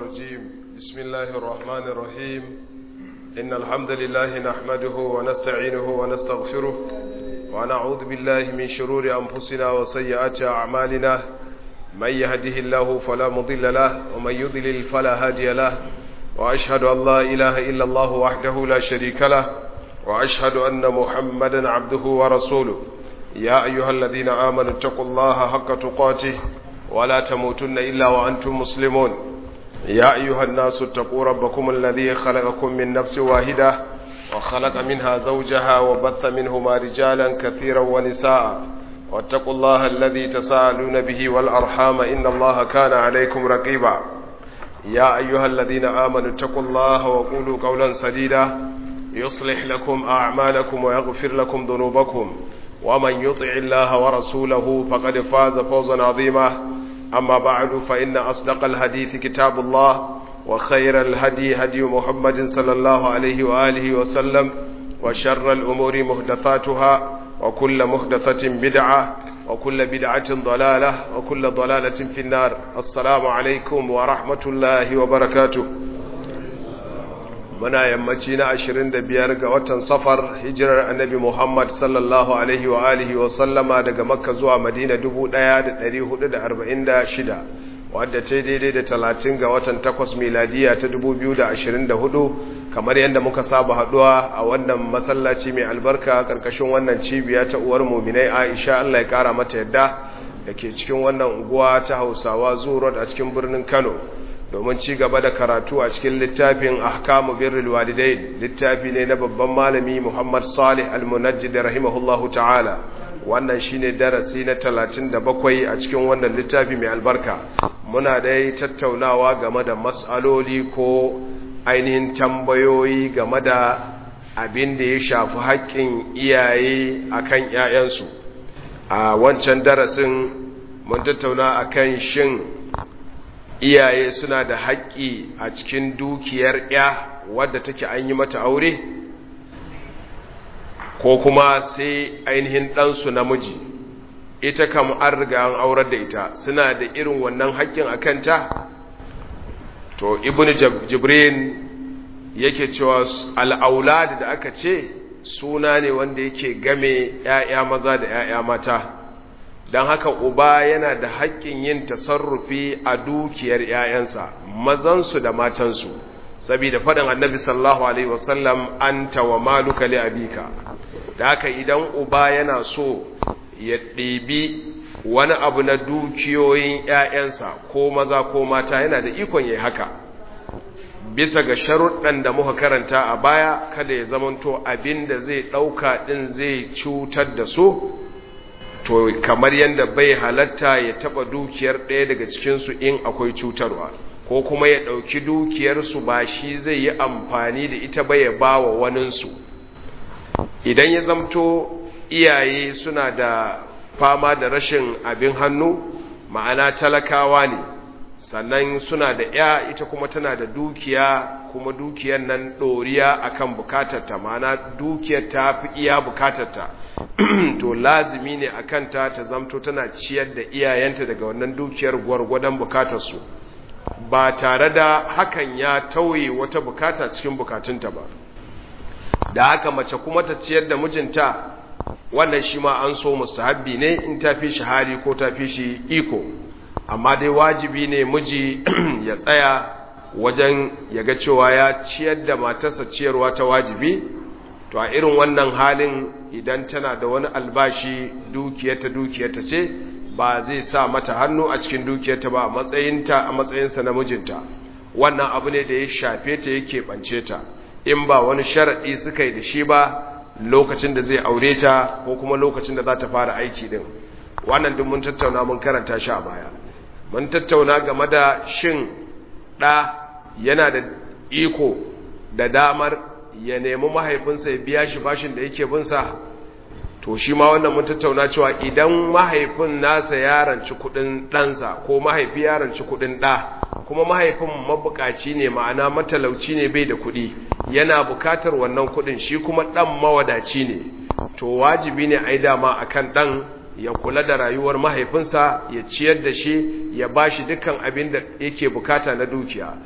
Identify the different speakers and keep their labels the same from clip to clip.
Speaker 1: الرجيم بسم الله الرحمن الرحيم إن الحمد لله نحمده ونستعينه ونستغفره ونعوذ بالله من شرور أنفسنا وسيئات أعمالنا من يهده الله فلا مضل له ومن يضلل فلا هادي له وأشهد أن لا إله إلا الله وحده لا شريك له وأشهد أن محمدا عبده ورسوله يا أيها الذين آمنوا اتقوا الله حق تقاته ولا تموتن إلا وأنتم مسلمون يا أيها الناس اتقوا ربكم الذي خلقكم من نفس واحدة وخلق منها زوجها وبث منهما رجالا كثيرا ونساء واتقوا الله الذي تساءلون به والأرحام إن الله كان عليكم رقيبا يا أيها الذين آمنوا اتقوا الله وقولوا قولا سديدا يصلح لكم أعمالكم ويغفر لكم ذنوبكم ومن يطع الله ورسوله فقد فاز فوزا عظيما أما بعد فإن أصدق الحديث كتاب الله وخير الهدي هدي محمد صلى الله عليه وآله وسلم وشر الأمور محدثاتها وكل محدثة بدعة وكل بدعة ضلالة وكل ضلالة في النار السلام عليكم ورحمة الله وبركاته muna yammaci na 25 ga watan safar hijirar annabi Muhammad sallallahu alaihi wa alihi wa sallama daga makka zuwa madina 1446 wadda ta daidai da 30 ga watan 8 miladiya ta 2024 kamar yadda muka saba haduwa a wannan masallaci mai albarka karkashin wannan cibiya ta uwar muminai Aisha Allah ya kara mata yadda da ke cikin wannan unguwa ta Hausawa Zuro a cikin birnin Kano domin ci gaba da karatu a cikin littafin ahkamu birrul walidain littafi ne na babban malami Muhammad Salih Al-Munajjid rahimahullahu ta'ala wannan shine darasi na 37 a cikin wannan littafi mai albarka muna dai tattaunawa game da mas'aloli ko ainihin tambayoyi game da abin da ya shafi haƙƙin iyaye akan ƴaƴansu a wancan darasin mun tattauna akan shin iyaye suna da haƙƙi a cikin dukiyar ya wadda take an yi mata aure ko kuma sai ainihin ɗansu namiji ita kam an riga an aurar da ita suna da irin wannan haƙƙin a kanta to ibn jibrin yake cewa al'aulad da aka ce suna ne wanda yake game ‘ya'ya maza da ‘ya'ya mata’ don haka uba yana da haƙƙin yin tasarrufi a dukiyar ‘ya'yansa mazansu da matansu saboda faɗin annabi sallallahu alaihi wasallam an tawa maluka li abika da haka idan uba yana so ya ɗebi wani abu na dukiyoyin ‘ya'yansa ko maza ko mata yana da ikon ya haka bisa ga sharuɗan da muka karanta a baya kada ya zamanto abin da zai ɗauka ɗin zai cutar da su to kamar yadda bai halatta ya taba dukiyar ɗaya daga cikinsu in akwai cutarwa ko kuma ya ɗauki dukiyarsu ba shi zai yi amfani da ita ba ya ba wa waninsu idan ya zamto iyaye suna da fama da rashin abin hannu ma'ana talakawa ne sannan suna da ya ita kuma tana da dukiya kuma dukiyar nan ɗoriya akan bukatarta ma'ana dukiyar ta fi iya bukatarta to lazimi ne a kanta ta zamto tana ciyar da iyayenta daga wannan dukiyar gwargwadon bukatarsu ba tare da hakan ya tauye wata bukata cikin bukatunta ba da haka mace kuma ta ciyar da mijinta wannan shi ma an so mustahabbi ne in ta fi shi hali ko ta fi shi iko amma dai wajibi ne miji ya tsaya wajen ya ga cewa ya ciyar da matarsa ciyarwa ta wajibi to a irin wannan halin idan tana da wani albashi dukiyarta dukiyarta ce ba zai sa mata hannu a cikin dukiyarta ba a matsayinta a matsayinsa na mijinta wannan abu ne da ya shafe ta yake bance ta in ba wani sharaɗi suka yi da shi ba lokacin da zai aure ta ko kuma lokacin da za ta fara aiki din wannan duk mun tattauna mun karanta shi a baya mun tattauna game da shin ɗa yana da iko da damar ya nemi mahaifinsa ya biya shi bashin da yake binsa to shi ma wannan mun tattauna cewa idan mahaifin nasa ya ranci kudin ɗansa ko mahaifi ya ranci kudin ɗa kuma mahaifin mabukaci ne ma'ana matalauci ne bai da kuɗi yana bukatar wannan kuɗin shi kuma ɗan mawadaci ne to wajibi ne a yi dama a kan ɗan ya kula da rayuwar mahaifinsa ya ciyar da shi ya ba shi dukkan abin da yake bukata na dukiya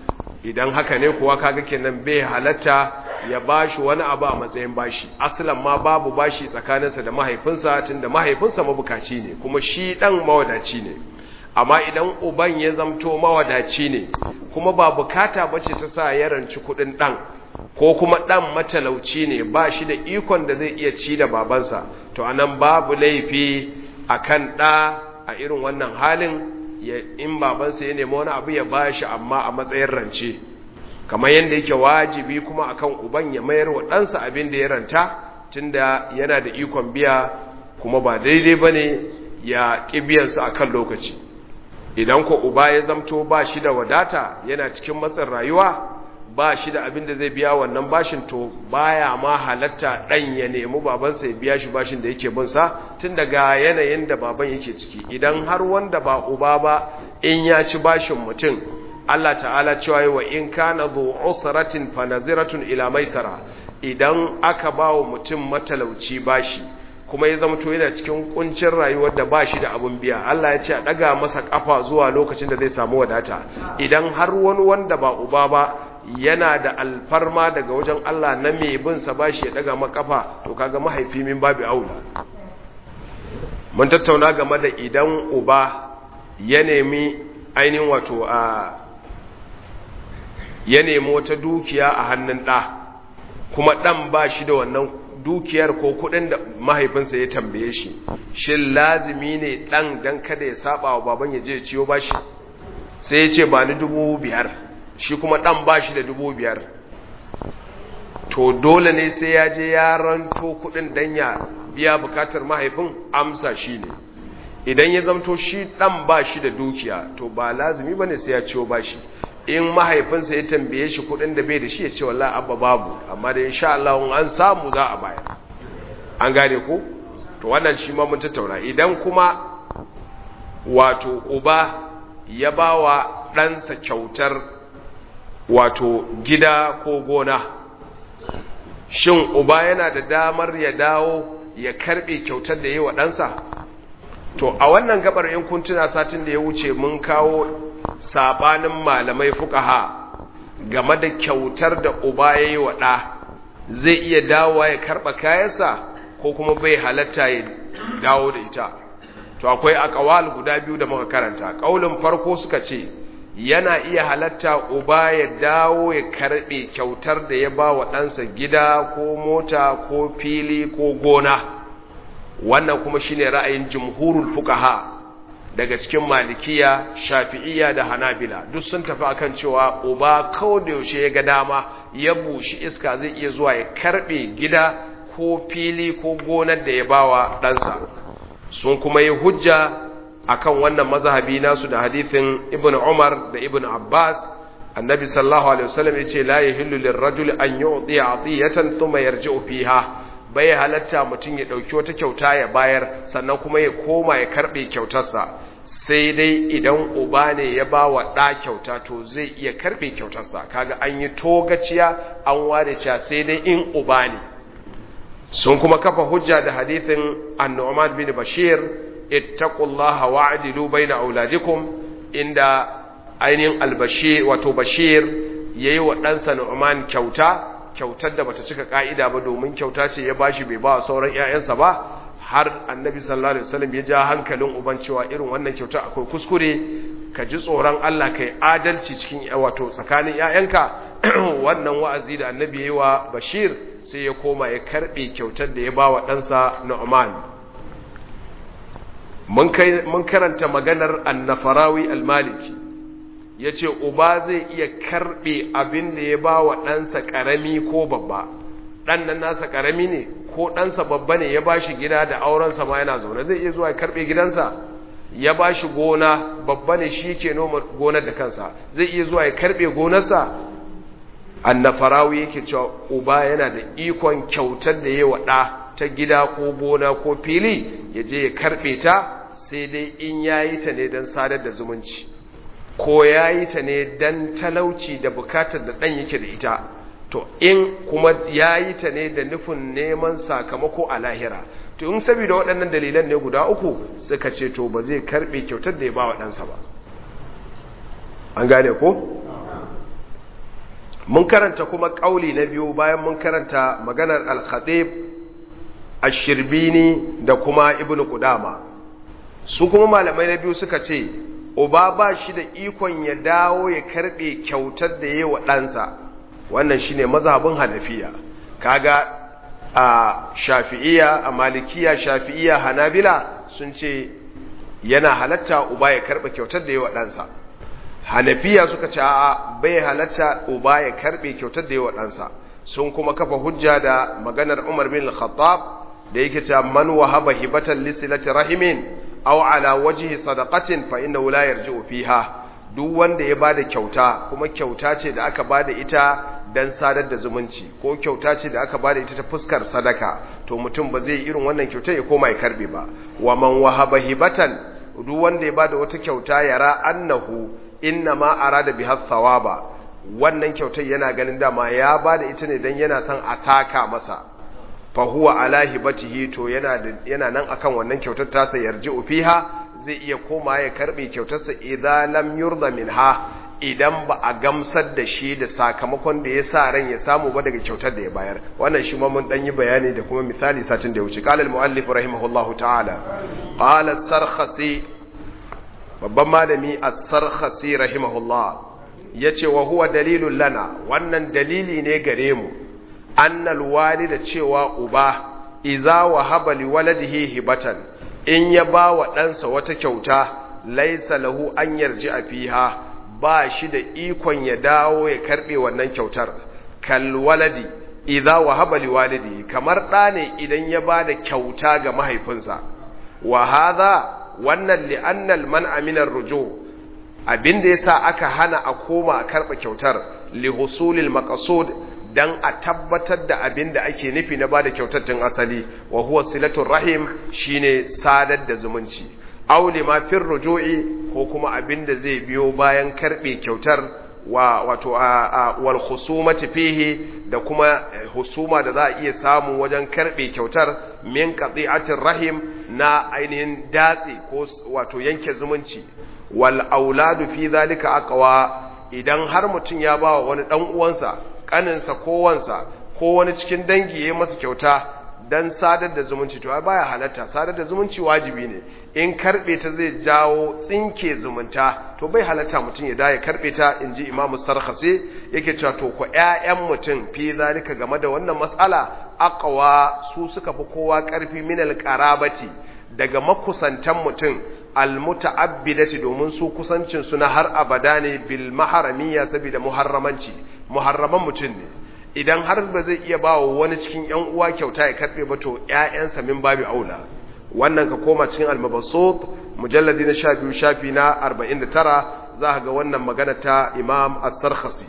Speaker 1: idan haka ne kuwa kaga kenan bai halatta ya bashi wani abu a matsayin bashi asalan ma babu bashi tsakaninsa da mahaifinsa tunda mahaifinsa mabukaci ne kuma shi dan mawadaci ne amma idan uban ya zamto mawadaci ne kuma ba bukata bace ta sa ya ranci kudin dan ko kuma dan matalauci ne ba shi da ikon da zai iya ci da babansa to anan babu laifi akan da a irin wannan halin in babansa ya nemi wani abu ya bashi amma a matsayin rance kamar yadda yake wajibi kuma akan uban ya mayar wa ɗansa abin da ya ranta tunda yana da ikon biya kuma ba daidai ba ne ya ƙi biyansa a kan lokaci idan ko uba ya zamto ba shi da wadata yana cikin matsin rayuwa ba shi da abin da zai biya wannan bashin to baya ma halatta ɗan ya nemi babansa ya biya shi bashin da yake binsa tun daga yanayin da baban yake ciki idan har wanda ba uba ba in ya ci bashin mutum Allah ta'ala cewa wa in kana zu usratin fa naziratun ila maisara idan aka bawo mutum matalauci bashi kuma ya zama to yana cikin kuncin rayuwar da bashi da abun biya Allah ya ce a daga masa kafa zuwa lokacin da zai samu wadata idan har wani wanda ba uba ba yana da alfarma daga wajen Allah na mai bin sa bashi ya daga maka kafa to kaga mahaifi min babu aula mun tattauna game da idan uba ya nemi ainihin wato a ya nemi wata dukiya a hannun ɗa kuma ɗan ba shi da wannan dukiyar ko kuɗin da mahaifinsa ya tambaye shi shin lazimi ne ɗan don kada ya saba wa baban ya je ya ciyo ba shi sai ya ce ba ni dubu biyar shi kuma ɗan ba shi da dubu biyar to dole ne sai ya je ya ranto kuɗin don ya biya bukatar mahaifin amsa shi ne idan ya zamto shi ɗan ba shi da dukiya to ba lazimi ba ne sai ya ciyo ba shi in mahaifinsa ya tambaye shi kudin da bai da shi ya ce wallahi abba babu amma da insha Allah an samu za a bayar an gane ku to wannan shi ma mun tattauna idan kuma wato uba ya bawa ɗansa kyautar wato gida ko gona shin uba yana da damar ya dawo ya karbe kyautar da yi wa ɗansa to a wannan gabar in kun tuna satin da ya wuce mun kawo sabanin malamai fukaha game da kyautar da uba ya yi wa ɗa zai iya dawowa ya karɓa kayansa ko kuma bai halatta ya dawo da ita to akwai akawal guda biyu da muka karanta ƙaulin farko suka ce yana iya halatta uba ya dawo ya karɓe kyautar da ya ba wa ɗansa gida ko mota ko fili ko gona wannan kuma shine ra'ayin jumhurul fukaha daga cikin malikiya shafi'iyya da hanabila duk sun tafi akan cewa uba kawai da yaushe ya ga dama ya bushi iska zai iya zuwa ya karbe gida ko fili ko gonar da ya bawa ɗansa sun kuma yi hujja akan wannan mazhabi nasu da hadithin ibn umar da ibn abbas annabi sallallahu alaihi wasallam yace la yahillu lirrajuli an yu'ti atiyatan thumma yarji'u fiha bai halatta mutum ya dauki wata kyauta ya bayar sannan kuma ya koma ya karbe kyautarsa sai dai idan uba ne ya ba wa ɗa kyauta to zai iya karbe kyautarsa kaga an yi togaciya an ware cewa sai dai in uba ne sun kuma kafa hujja da hadithin annu'man bin bashir ittaqullaha wa'dilu baina auladikum inda ainihin albashir wato bashir yayi wa ɗansa nu'man kyauta kyautar da bata cika ka'ida ba domin kyauta ce ya bashi bai ba sauran ƴaƴansa ba har annabi sallallahu alaihi wasallam ya ja hankalin uban cewa irin wannan kyauta akwai kuskure ka ji tsoron Allah kai adalci cikin wato tsakanin ƴaƴanka wannan wa'azi da annabi yayi wa bashir sai ya koma ya karbe kyautar da ya ba wa ɗansa nu'man mun karanta maganar annafarawi almaliki ya ce uba zai iya karɓe abin da ya ba wa ɗansa ƙarami ko babba ɗan nan nasa ƙarami ne ko ɗansa babba ne ya ba shi gida da aurensa ma yana zaune zai iya zuwa ya karɓe gidansa ya ba shi gona babba ne shi ke noma gonar da kansa zai iya zuwa ya karɓe gonarsa annafarawi yake cewa uba yana da ikon kyautar da ya wa ɗa ta gida ko gona ko fili ya je ya karɓe ta sai dai in ya yi ta ne don sadar da zumunci ko ya yi ta ne don talauci da bukatar da ɗan yake da ita to in kuma ya yi ta ne da nufin neman sakamako a lahira to in saboda waɗannan dalilan ne guda uku suka ce to ba zai karɓe kyautar da ya ba wa ɗansa ba an gane ko? mun karanta kuma kauli na biyu bayan mun karanta maganar al-khatib ash-shirbini da kuma ibnu qudama su kuma malamai na biyu suka ce uba ba shi da ikon ya dawo ya karbe kyautar da yayi wa ɗansa wannan shine mazhabin hanafiya kaga a shafi'iyya a malikiya shafi'iyya hanabila sun ce yana halatta uba ya karbe kyautar da yayi wa ɗansa hanafiya suka ce a bai halatta uba ya karbe kyautar da yayi wa ɗansa sun kuma kafa hujja da maganar Umar bin Al-Khattab da yake cewa man wahaba hibatan lisilati rahimin aw ala wajhi sadaqatin fa innahu la yarji'u fiha duk wanda ya bada kyauta kuma kyauta ce da aka bada ita dan sadar da zumunci ko kyauta ce da aka bada ita ta fuskar sadaka to mutum ba zai irin wannan kyauta ya koma ya karbe ba wa man wahaba hibatan duk wanda ya bada wata kyauta yara annahu inna ma arada biha thawaba wannan kyautar yana ganin dama ya bada ita ne dan yana son a saka masa fahuwa ala hibatihi to yana yana nan akan wannan kyautar tasa yarji'u fiha zai iya koma ya karbe kyautarsa idan lam yurda minha idan ba a gamsar da shi da sakamakon da ya sa ran ya samu ba daga kyautar da ya bayar wannan shi ma mun dan yi bayani da kuma misali satin da ya wuce qala al-muallif rahimahullahu ta'ala qala as-sarkhasi babban malami as-sarkhasi rahimahullah yace wa huwa dalilun lana wannan dalili ne gare mu annal walida cewa uba iza wahaba li waladihi hibatan in ya ba wa ɗansa wata kyauta laisa lahu an yarji a fiha ba shi da ikon ya dawo ya karɓe wannan kyautar kal waladi iza wahaba li walidi kamar ɗa ne idan ya ba da kyauta ga mahaifinsa wa hadha wannan li annal man aminar rujo abinda yasa aka hana a koma a karɓa kyautar li husulil maqsud dan a tabbatar da abin da ake nufi na bada kyautattun asali wa huwa silatul rahim shine sadar da zumunci aw lima fir ruju'i ko kuma abin da zai biyo bayan karbe kyautar wa wato wal khusumati fihi da kuma husuma da za a iya samu wajen karbe kyautar min qati'atir rahim na ainihin datse ko wato yanke zumunci wal auladu fi zalika aqwa idan har mutun ya bawa wani dan uwansa kaninsa ko wansa ko wani cikin dangi ya yi masa kyauta dan sadar da zumunci to baya halatta sadar da zumunci wajibi ne in karbe ta zai jawo tsinke zumunta to bai halatta mutum ya da ya karbe ta inji Imam Sarkhasi yake cewa to ko ƴaƴan mutum fi zalika game da wannan mas'ala aqwa su suka fi kowa karfi minal qarabati daga makusantan mutum almuta'abbidati domin su kusancin su na har abada ne bil maharamiyya saboda muharramanci muharraman mutum ne idan har ba zai iya bawa wani cikin ƴan uwa kyauta ya karbe ba to ƴaƴansa min babu aula wannan ka koma cikin al-mabassut mujalladi na 12 shafi na 49 za ka ga wannan magana ta Imam As-Sarkhasi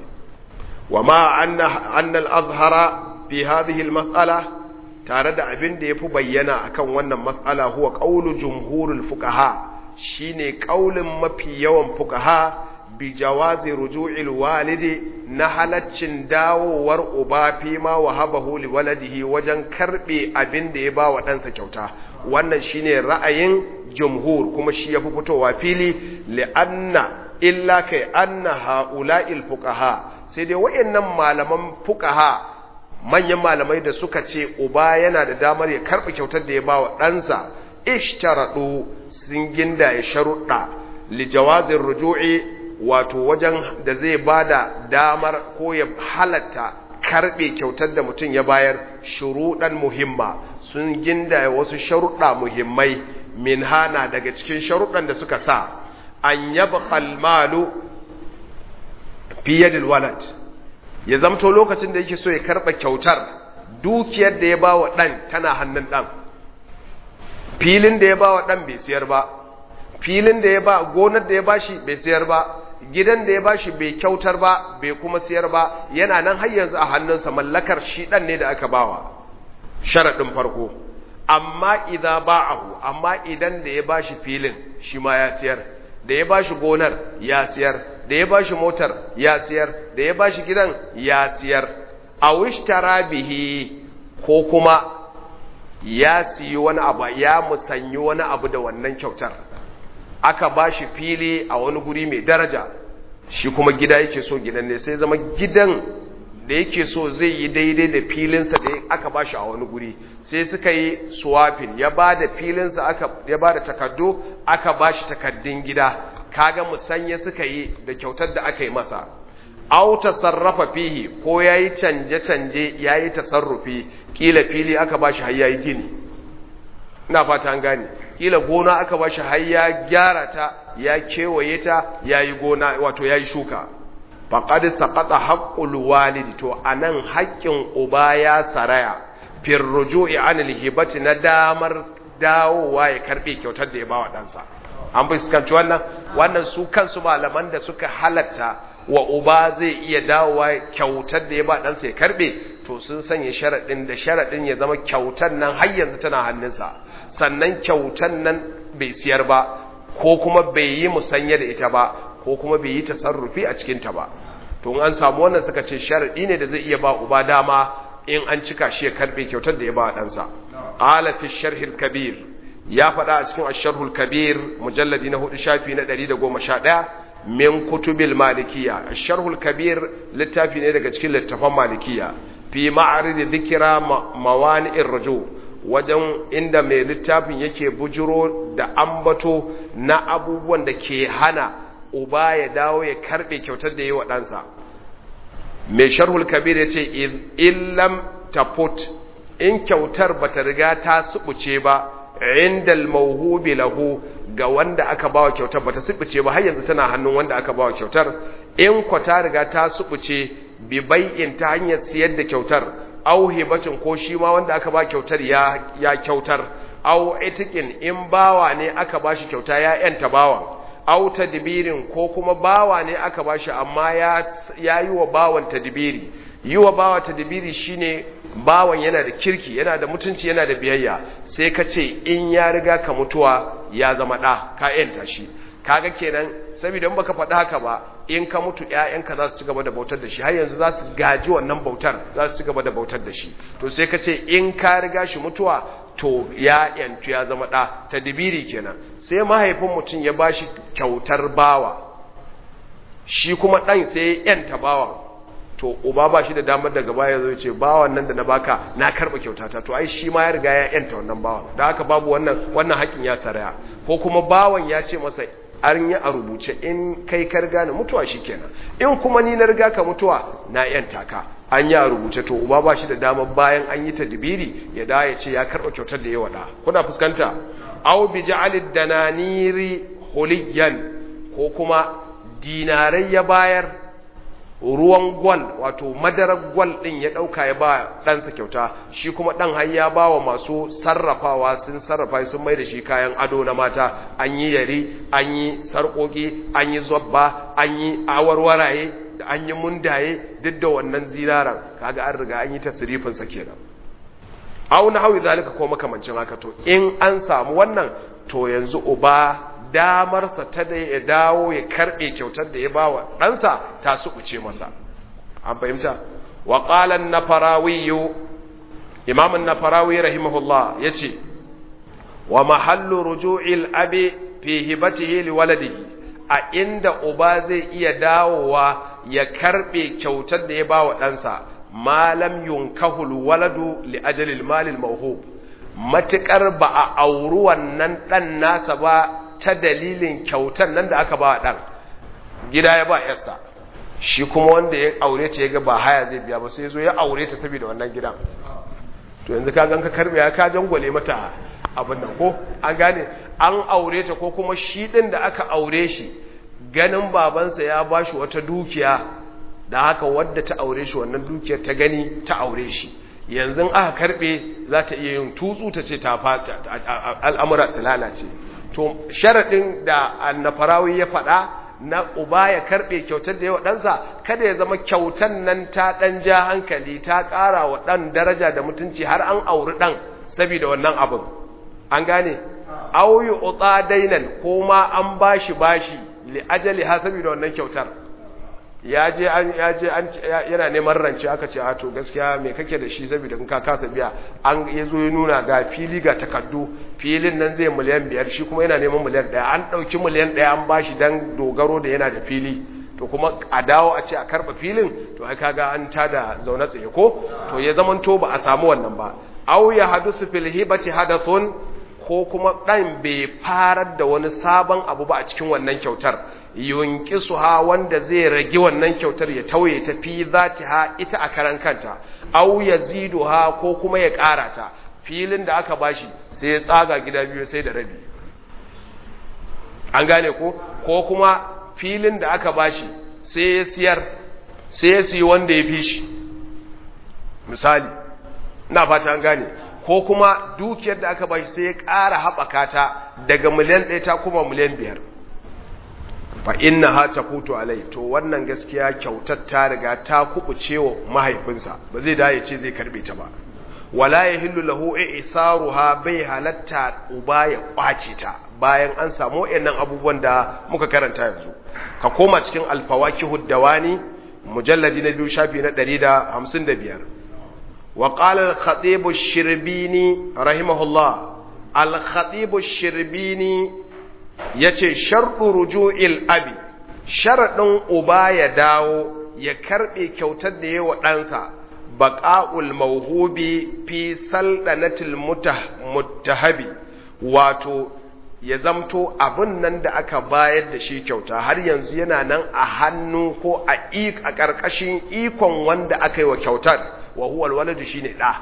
Speaker 1: wa ma anna anna al-azhara fi hadhihi al-mas'ala tare da abin da yafi bayyana akan wannan mas'ala huwa qawlu jumhurul fuqaha shine kaulin mafi yawan fuqaha bi jawazi ruju'il walidi na halaccin dawowar uba fi ma wahabahu li waladihi wajen karbe abin da ya ba wa ɗansa kyauta wannan shine ra'ayin jumhur kuma shi yafi fitowa fili li'anna illa kai anna haula'il fuqaha sai dai wayannan malaman fuqaha manyan malamai da suka ce uba yana da damar ya karbe kyautar da ya ba wa ɗansa ishtaradu sun ginda ya sharuɗa li jawazin ruju'i wato wajen da zai bada damar ko ya halatta karbe kyautar da mutum ya bayar shuruɗan muhimma sun ginda wasu sharuɗa muhimmai min hana daga cikin sharuɗan da suka sa an yaba kalmalu fiye da walad ya zamto lokacin da yake so ya karɓa kyautar dukiyar da ya ba wa ɗan tana hannun ɗan filin da ya ba wa ɗan bai siyar ba filin da ya ba gonar da ya ba shi bai siyar ba gidan da ya ba shi bai kyautar ba bai kuma siyar ba yana nan har yanzu a hannunsa mallakar shi ɗan ne da aka bawa sharaɗin farko amma idan ba'ahu amma idan da ya ba shi filin shi ma ya siyar da ya ba shi gonar ya siyar da ya ba shi motar ya siyar da ya ba shi gidan ya siyar a wishtara bihi ko kuma ya siyi wani abu ya musanyi wani abu da wannan kyautar aka ba shi fili a wani guri mai daraja shi kuma gida yake so gidan ne sai zama gidan da yake so zai yi daidai da filinsa da aka ba shi a wani guri sai suka yi swapping ya ba da filinsa aka ya ba da takardu aka ba shi takardun gida kaga musanya suka yi da kyautar da aka yi masa aw tasarrafa fihi ko yayi canje canje yayi tasarrufi kila fili aka ba shi har yayi gini ina fata an gane kila gona aka ba shi har ya gyara ta ya kewaye ta yayi gona wato yayi shuka faqad saqata haqqul walidi to anan haƙƙin uba ya saraya fir ruju'i anil hibati na damar dawowa ya karbe kyautar da ya bawa ɗansa an fuskanci wannan wannan su kansu malaman da suka halatta wa uba zai iya dawowa kyautar da ya ba ɗansa ya karbe to sun sanya sharaɗin da sharaɗin ya zama kyautar nan har yanzu tana hannunsa sannan kyautar nan bai siyar ba ko kuma bai yi musanya da ita ba ko kuma bai yi tasarrufi a cikinta ba to an samu wannan suka ce sharadi ne da zai iya ba uba dama in an cika shi ya karbe kyautar da ya ba ɗansa qala fi sharhil kabir ya faɗa a cikin asharhul kabir mujalladi na hudu shafi na 111 min kutubil malikiya asharhul kabir littafi ne daga cikin littafan malikiya fi ma'arid dhikra mawani'ir rujuu wajen inda mai littafin yake bujiro da ambato na abubuwan da ke hana uba ya dawo ya karbe kyautar da yi wa ɗansa mai sharhul kabir ya ce illam tafut in kyautar ba ta riga ta subuce ba inda mauhubi lahu ga wanda aka bawa kyautar ba ta subuce ba har yanzu tana hannun wanda aka bawa kyautar in kwa ta riga ta subuce bi bai'in ta hanyar siyar da kyautar au hibatin ko shi ma wanda aka ba kyautar ya ya kyautar au itikin in bawa ne aka ba shi kyauta ya yanta bawan au tadbirin ko kuma bawa ne aka ba shi amma ya ya yi wa bawan tadbiri yi wa bawa tadbiri shine bawan yana da kirki yana da mutunci yana da biyayya sai ka ce in ya riga ka mutuwa ya zama ɗa ka yanta shi kaga kenan saboda in baka faɗi haka ba in ka mutu ƴaƴanka za su ci gaba da bautar da shi har yanzu za su gaji wannan bautar za su ci gaba da bautar da shi to sai ka ce in ka riga shi mutuwa to ya yantu ya zama ɗa ta dibiri kenan sai mahaifin mutum ya ba shi kyautar bawa shi kuma ɗan sai ya yanta bawan to uba ba shi da damar daga baya zai ce bawan nan da na baka na karɓa kyautata to ai shi ma ya riga ya yanta wannan bawan da haka babu wannan wannan haƙin ya saraya ko kuma bawan ya ce masa an yi a rubuce in kai ka riga na mutuwa shi kenan in kuma ni na riga ka mutuwa na yanta ka an yi a rubuce to uba ba shi da damar bayan an yi ta dibiri ya da ya ce ya karɓa kyautar da ya wada kuna fuskanta aw bi ja'alid dananiri huliyan ko kuma dinarai ya bayar ruwan gwal wato madarar gwal din ya dauka ya ba ɗansa kyauta shi kuma ɗan har ya ba wa masu sarrafawa sun sarrafa sun mai da shi kayan ado na mata an yi yari an yi sarƙoƙi an yi zobba an yi awarwaraye an yi mundaye duk da wannan zinaran kaga an riga an yi tasirifin sa kenan au na hawi zalika ko makamancin haka to in an samu wannan to yanzu uba damarsa ta da ya dawo ya karbe kyautar da ya ba wa ɗansa ta suɓuce masa an fahimta wa ƙalan na farawiyu imamun na farawi rahimahullah ya ce wa mahallu ruju'il abi fi hibatihi li waladihi a inda uba zai iya dawowa ya karbe kyautar da ya ba wa ɗansa malam yunkahul waladu li ajalil malil mawhub matuƙar ba a auri wannan ɗan nasa ba ta dalilin kyautar nan da aka ba ɗan gida ya ba yarsa shi kuma wanda ya aure ta ya ga ba haya zai biya ba sai zo ya aure ta saboda wannan gidan to yanzu ka ganka karbe ya ka jangwale mata abin nan ko an gane an aure ta ko kuma shi ɗin da aka aure shi ganin babansa ya ba shi wata dukiya da haka wadda ta aure shi wannan dukiyar ta gani ta aure shi yanzu aka karbe za ta iya yin tutsu ta ce ta fata al'amura su lalace to sharaɗin da annafarawi ya faɗa na uba ya karɓe kyautar da yawa ɗansa kada ya zama kyautar nan ta ɗan ja hankali ta ƙara wa ɗan daraja da mutunci har an auri ɗan saboda wannan abin an gane auyi utsa dainan ko ma an bashi bashi li ajali ha saboda wannan kyautar ya je an ya je an yana neman rance aka ce a to gaskiya me kake da shi saboda in ka kasa biya an yazo ya nuna ga fili ga takaddu filin nan zai miliyan biyar shi kuma yana neman miliyan ɗaya an ɗauki miliyan ɗaya an bashi dan dogaro da yana da fili to kuma a dawo a ce a karba filin to ai kaga an tada zaune tsaye ko to ya zamanto ba a samu wannan ba aw ya hadusu fil hibati hadathun ko kuma dan bai farar da wani sabon abu ba a cikin wannan kyautar yunqisuha wanda zai rage wannan kyautar ya tauye ta fi zatiha ita a karan kanta aw yaziduha ko kuma ya ƙara ta filin da aka bashi sai ya tsaga gida biyu sai da rabi an gane ko ko kuma filin da aka bashi sai ya siyar sai ya siyi wanda ya fi shi misali na fata an gane ko kuma dukiyar da aka bashi sai ya ƙara haɓaka ta daga miliyan ɗaya ta kuma miliyan biyar fa inna ha ta kutu alai to wannan gaskiya kyautar ta riga ta kubuce wa mahaifinsa ba zai da ya ce zai karbe ta ba wala ya hillu lahu isaruha bai halatta uba ya kwace ta bayan an samu wayannan abubuwan da muka karanta yanzu ka koma cikin alfawakihud dawani mujalladi na biyu shafi na 155 wa qala al-khatib ash-shirbini rahimahullah al-khatib ash-shirbini yace shartu ruju'il abi sharadin uba ya dawo ya karbe kyautar da yayi ɗansa baƙa'ul mauhubi fi saldanatil muttahabi wato ya zamto abin nan da aka bayar da shi kyauta har yanzu yana nan a hannu ko a a ƙarƙashin ikon wanda aka yi wa kyautar wa huwal waladu shine ɗa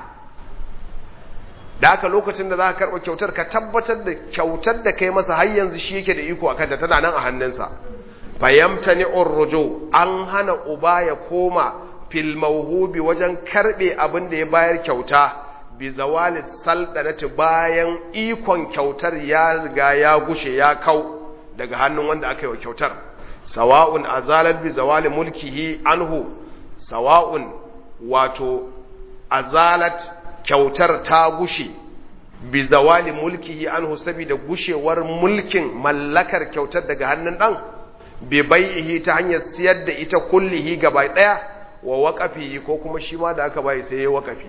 Speaker 1: da aka lokacin da za ka karɓa kyautar ka tabbatar da kyautar da kai masa har yanzu shi yake da iko a kanta tana nan a hannunsa fayamtani urrujo an hana uba ya koma fil mauhubi wajen karbe abin da ya bayar kyauta bi zawali saldanati bayan ikon kyautar ya riga ya gushe ya kau daga hannun wanda aka yi wa kyautar sawa'un azalat bi zawali mulkihi anhu sawa'un wato azalat kyautar ta gushe bi zawali mulkihi anhu saboda gushewar mulkin mallakar kyautar daga hannun dan bi bai'ihi ta hanyar siyar da ita kullihi gaba daya wa waƙafi ko kuma shi ma da aka bayi sai ya waƙafi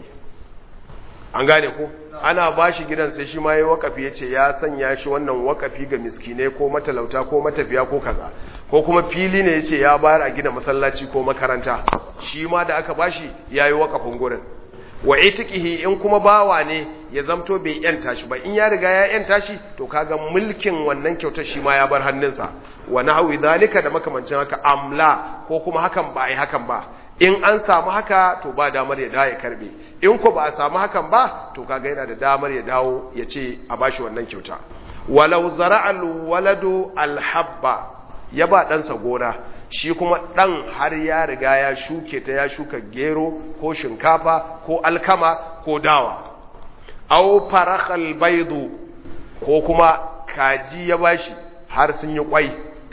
Speaker 1: an gane ko ana ba shi gidan sai shi ma ya waƙafi ya ce ya sanya shi wannan waƙafi ga miskinai ko matalauta ko matafiya ko kaza ko kuma fili ne ya ce ya bayar a gina masallaci ko makaranta shi ma da aka ba shi ya yi waƙafin gurin wa itikihi in kuma bawa ne ya zamto bai yanta shi ba in ya riga ya yanta shi to kaga mulkin wannan kyautar shi ma ya bar hannunsa wa nahwi zalika da makamancin haka amla ko kuma hakan ba ai hakan ba in an samu haka to ba damar ya dawo ya karbe in ko ba a samu hakan ba to kaga yana da damar ya dawo ya ce a bashi wannan kyauta walau zara'al waladu alhabba ya ba ɗansa gona shi kuma ɗan har ya riga ya shuke ta ya shuka gero ko shinkafa ko alkama ko dawa au farakhal baidu ko kuma kaji ya bashi har sun yi kwai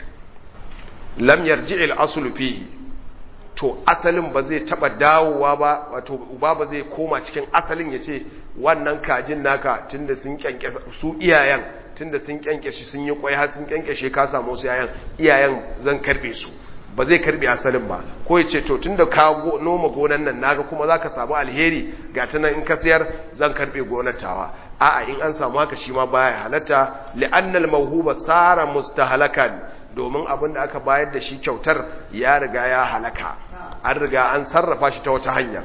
Speaker 1: lam yarji'il aslu fihi to asalin ba zai taba dawowa ba wato uba ba zai koma cikin asalin ya ce wannan kajin naka tunda sun kyankyasa su iyayen tunda sun kyankyashe sun yi kwai har sun kyankyashe ka samu su yayan iyayen zan karbe su ba zai karbe asalin ba ko ya ce to tunda ka noma gonan nan naga kuma zaka samu alheri ga ta nan in ka siyar zan karbe gonar tawa a'a in an samu haka shi ma baya halatta li'annal mawhuba sara mustahalakan domin abin da aka bayar da shi kyautar ya riga ya halaka an riga an sarrafa shi ta wata hanya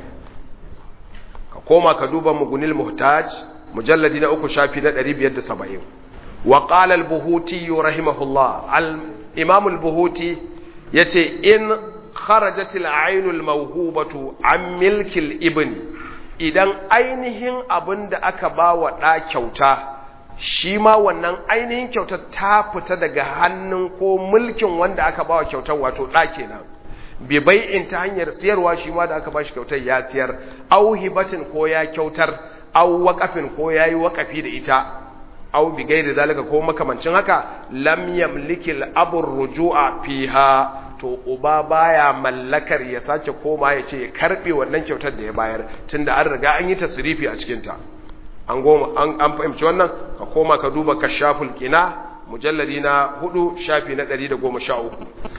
Speaker 1: ka koma ka duba mugunil muhtaj mujalladi na uku shafi na 570 wa qala al-buhuti rahimahullah al-imam al-buhuti yace in kharajat al-ayn al-mawhubatu an milki al-ibn idan ainihin abin da aka ba wa ɗa kyauta shi ma wannan ainihin kyautar ta fita daga hannun ko mulkin wanda aka ba wa kyautar wato ɗa kenan bi bai'in ta hanyar siyarwa shi ma da aka ba shi kyautar ya siyar au hibatin ko ya kyautar au waƙafin ko ya yi waƙafi da ita au bi gairi zalika ko makamancin haka lam yamliki al-abu ruju'a fiha to uba baya mallakar ya sake koma ya ce ya karbe wannan kyautar da ya bayar tunda an riga an yi tasrifi a cikin ta an goma an fahimci wannan ka koma ka duba kashaful qina mujalladi na 4 shafi na 113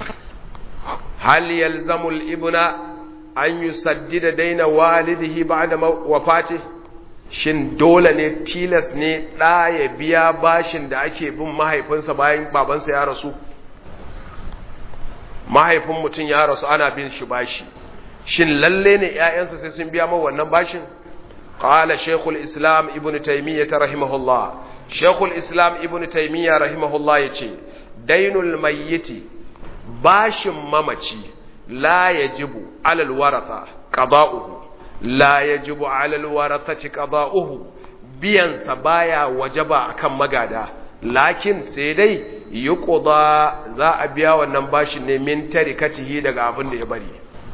Speaker 1: hal yalzamu al-ibna an yusaddida daina walidihi ba'da wafati shin dole ne tilas ne da ya biya bashin da ake bin mahaifinsa bayan babansa ya rasu mahaifin mutum ya rasu ana bin shi bashi shin lalle ne ƴaƴansa sai sun biya mawa wannan bashin qala shaykhul islam ibn taymiyyah rahimahullah shaykhul islam ibn taymiyyah rahimahullah yace dainul mayyiti bashin mamaci la yajibu alal waratha qada'uhu la yajibu alal warathati qada'uhu biyan sa baya wajaba akan magada lakin sai dai yuqda za a biya wannan bashin ne min tarikatihi daga abin da ya bari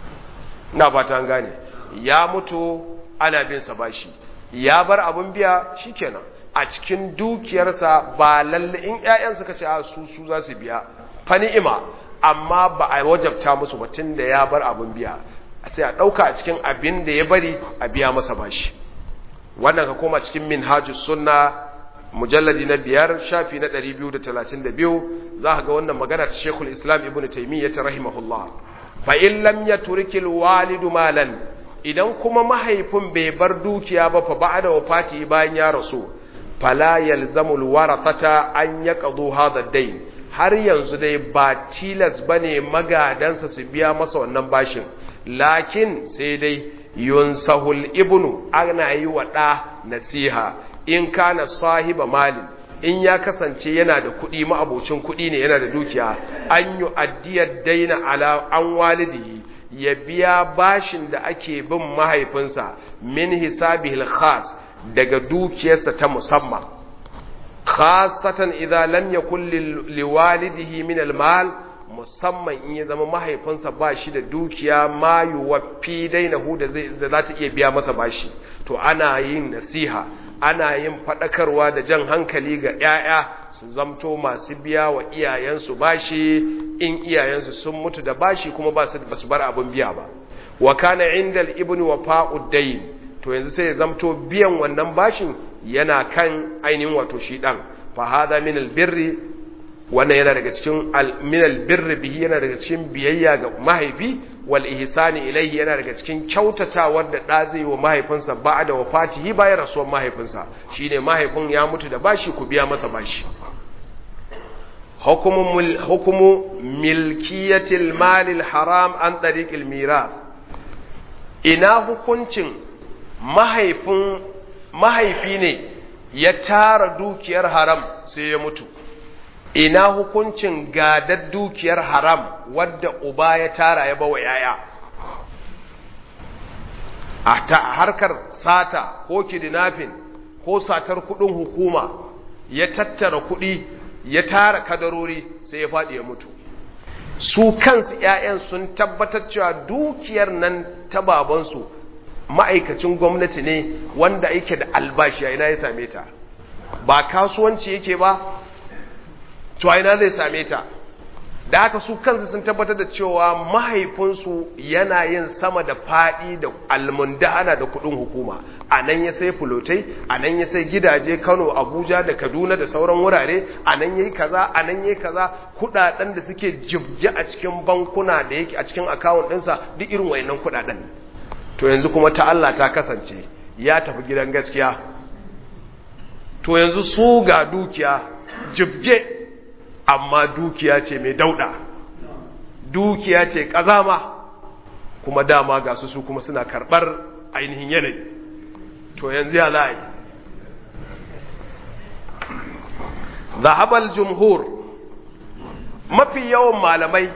Speaker 1: ina fata an gane ya mutu ana bin sa bashi ya bar abin biya shikenan a cikin dukiyarsa ba lalle in ƴaƴan suka ce a su su za su biya fa ni'ima amma ba a wajabta musu ba da ya bar abin biya sai a ɗauka a cikin abin da ya bari a biya masa bashi wannan ka koma cikin minhajus sunna mujalladi na biyar shafi na 232 za ka ga wannan magana ta shekul islam ibn taimiyya ta rahimahullah fa in lam yaturkil walidu malan idan kuma mahaifin bai bar dukiya ba fa ba'da wafati bayan ya rasu fala yalzamul warathata an yaqdu hadha ad-dayn har yanzu dai ba tilas bane magadansa su biya masa wannan bashin lakin sai dai yunsahul ibnu ana yi wa ɗa nasiha in kana sahiba malin in ya kasance yana da kuɗi ma'abocin kuɗi ne yana da dukiya an yi addiyar daina ala an walidi ya biya bashin da ake bin mahaifinsa min hisabihil khas daga dukiyarsa ta musamman khasatan idza lam yakul liwalidihi min almal musamman in ya zama mahaifinsa ba shi da dukiya ma yuwaffi dainahu da zai da za ta iya biya masa bashi to ana yin nasiha ana yin fadakarwa da jan hankali ga ‘ya'ya su zamto masu biya wa iyayensu bashi in iyayensu sun mutu da bashi kuma ba su bar abin biya ba wa kana inda ibn wa fa'uddain to yanzu sai ya zamto biyan wannan bashin yana kan ainihin wato shi ɗan fa hada min albirri wannan yana daga cikin min albirri bihi yana daga cikin biyayya ga mahaifi wal ihsani ilaihi yana daga cikin kyautatawar da da zai wa mahaifinsa ba da wafatihi bayan rasuwar mahaifinsa shine mahaifin ya mutu da bashi ku biya masa bashi hukumu hukumu milkiyatil malil haram an tariqil mirath ina hukuncin mahaifin mahaifi ne ya tara dukiyar haram sai ya mutu ina hukuncin gadar dukiyar haram wadda uba ya tara ya bawa yaya a ta harkar sata ko kidnapping ko satar kudin hukuma ya tattara kudi ya tara kadarori sai ya faɗi ya mutu su kansu ‘ya'yan sun tabbatar cewa dukiyar nan ta babansu ma'aikacin gwamnati ne wanda yake da albashi a ina ya same ta ba kasuwanci yake ba to a ina zai same ta da haka su kansu sun tabbatar da cewa mahaifinsu yana yin sama da faɗi da almundana da kuɗin hukuma a nan ya sai fulotai a nan ya sai gidaje kano abuja da kaduna da sauran wurare a nan ya yi kaza a nan ya yi kaza kuɗaɗen da suke jibge a cikin bankuna da yake a cikin akawun ɗinsa duk irin wayannan kuɗaɗen to yanzu kuma ta Allah ta kasance ya tafi gidan gaskiya to yanzu su ga dukiya jibge amma dukiya ce mai dauda dukiya ce kazama kuma dama ga su su kuma suna karbar ainihin yanayi to yanzu ya za'a yi zahabal jumhur mafi yawan malamai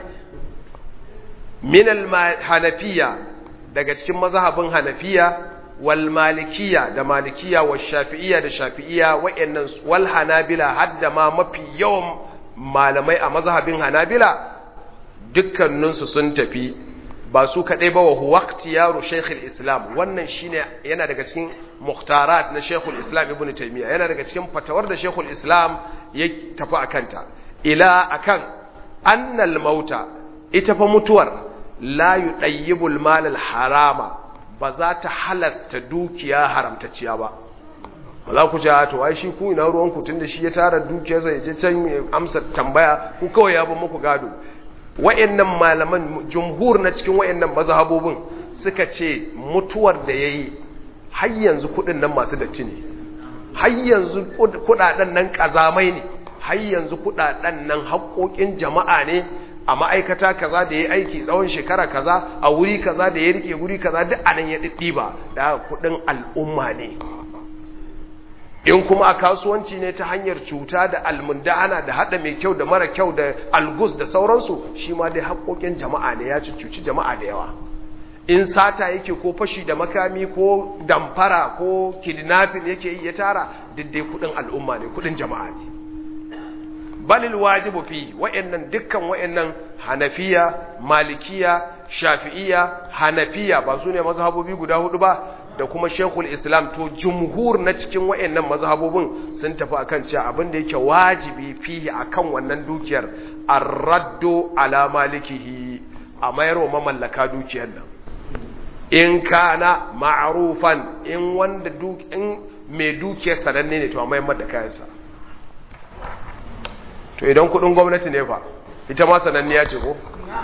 Speaker 1: minal hanafiya daga cikin mazhabin hanafiya wal malikiya da malikiya wa shafi'iya da shafi'iya wa'annan wal hanabila hadda ma mafi yawan malamai a mazhabin hanabila dukkaninsu sun tafi ba su kaɗai ba wa huwakti yaro shekul islam wannan shine yana daga cikin muhtarat na shekul islam ibn taimiyya yana daga cikin fatawar da shekul islam ya tafi a kanta ila akan annal mauta ita fa mutuwar la yudayyibul malal harama ba za ta halasta dukiya haramtacciya ba ba za ku ce to ai shi ku ina ruwan ku tunda shi ya tara dukiyarsa ya je can amsa tambaya ku kawai ya ba muku gado wayannan malaman jumhur na cikin wayannan mazhabobin suka ce mutuwar da yayi har yanzu kudin nan masu datti ne har yanzu kudaden nan kazamai ne har yanzu kudaden nan haƙoƙin jama'a ne a ma'aikata kaza da ya aiki tsawon shekara kaza a wuri kaza da ya rike wuri kaza duk anan ya ɗiɗɗiba da kuɗin al'umma ne in kuma a kasuwanci ne ta hanyar cuta da almundana da hada mai kyau da mara kyau da algus da sauransu shi ma dai haƙoƙin jama'a ne ya cuci jama'a da yawa in sata yake ko fashi da makami ko damfara ko kidnapping yake yi ya tara diddai kudin al'umma ne kudin jama'a ne balil wajibu fi wa'annan dukkan wa'annan hanafiya malikiya shafi'iya hanafiya ba su ne mazhabobi guda hudu ba da kuma shekul islam to jumhur na cikin wa'annan mazhabobin sun tafi akan cewa abin da yake wajibi fihi akan wannan dukiyar ar-raddu ala malikihi a mayarwa mamallaka dukiyar nan in kana ma'rufan in wanda duk in mai dukiyar sananne ne to a mayar da kayansa to idan kudin gwamnati ne fa ita ma sananniya ce ko